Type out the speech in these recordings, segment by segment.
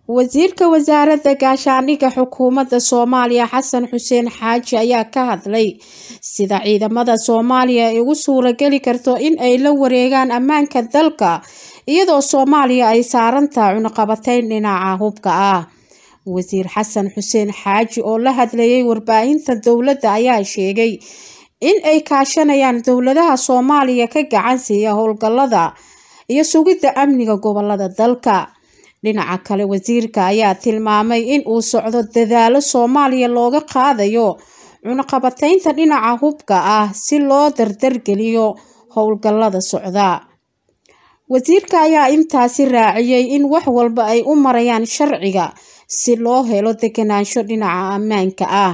wasiirka wasaaradda gaashaandhigga xukuumadda soomaaliya xasan xuseen xaaji ayaa ka hadlay sida ciidamada soomaaliya ay ugu suurageli karto in ay la wareegaan ammaanka dalka iyadoo soomaaliya ay saarantaha cunaqabateyn dhinaca hubka ah wasiir xasan xuseen xaaji oo la hadlayay warbaahinta dowladda ayaa sheegay in ay kaashanayaan dowladaha soomaaliya ka gacan siiya howlgallada iyo sugidda amniga gobolada dalka dhinaca kale wasiirka ayaa tilmaamay in uu socdo dadaalo soomaaliya looga qaadayo cunaqabateynta dhinaca hubka ah si loo dardargeliyo howlgallada socda wasiirka ayaa intaasi raaciyey in wax walba ay u marayaan sharciga si loo helo deganaansho dhinaca ammaanka ah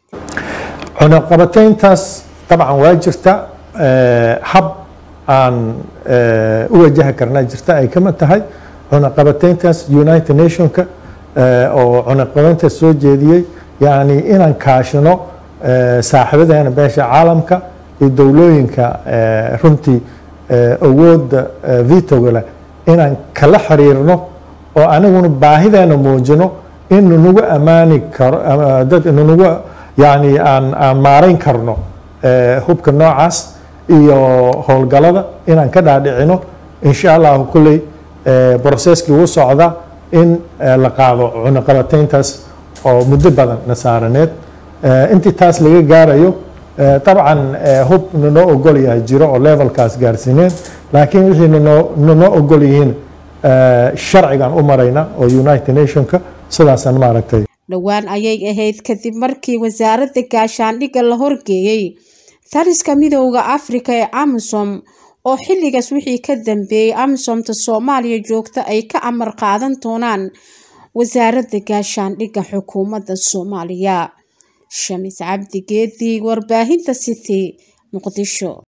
cunaqabateyntaas dabcan waa jirta hab aan u wajahi karnaa jirta ay kamid tahay cunaqabateyntaas united nationka oo cunaqabateyntaas soo jeediyey yani inaan kaashino saaxiibadeena beesha caalamka iyo dowlooyinka runtii awoodda vitoga leh inaan kala xiriirno oo aniguna baahideena muujino in nanagu ammaani karo dad nanagu yani aan aan maarayn karno hubka noocaas iyo howlgalada inaan ka dhaadhicino insha allahu kulley broseskii wuu socda in la qaado cunaqabateyntaas oo muddo badan nasaaraneed intii taas laga gaarayo dabcan hub nanoo ogol yahay jiro oo levelkaas gaarsiineen laakiin wixii nanoo nanoo ogol yihiin sharcigan u marayna oo united nationka sidaasaan maaragtay dhowaan ayay ahayd kadib markii wasaaradda gaashaandhigga la horgeeyey taliska midooda afrika ee amisom oo xilligaas wixii ka dambeeyey amisomta soomaaliya joogta ay ka amar qaadan doonaan wasaaradda gaashaandhigga xukuumadda soomaaliya shamis cabdi geedi warbaahinta city muqdisho